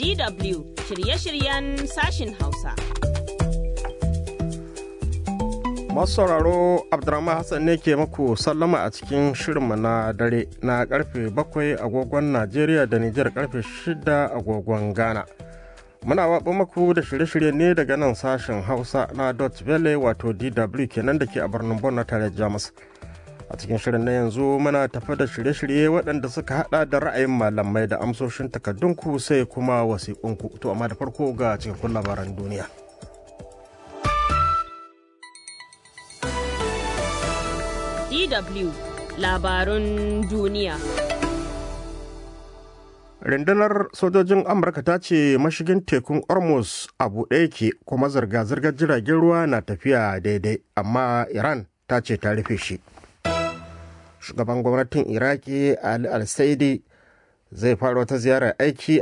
DW shirye-shiryen sashin Hausa. Masu sauraro Abdurrahman Hassan ne ke muku sallama a cikin shirinmu na dare na karfe bakwai agogon Najeriya da Nijar karfe shida agogon Ghana. Muna waɓa muku da shirye-shirye ne daga nan sashen Hausa na Dutch Valley wato DW kenan da ke a birnin Bon na tare Jamus. A cikin shirin na yanzu muna tafi da shirye-shirye waɗanda suka haɗa da ra'ayin malamai da amsoshin takardunku sai kuma wasiƙunku. To amma da farko ga cikakkun labaran duniya. DW labarun duniya. Rundunar sojojin Amurka ta ce mashigin tekun Hormuz a buɗe yake kuma zirga-zirgar jiragen ruwa na tafiya daidai, amma Iran ta ce ta rufe shi. Shugaban gwamnatin Iraki Ali Al-Saidi zai fara wata ziyarar aiki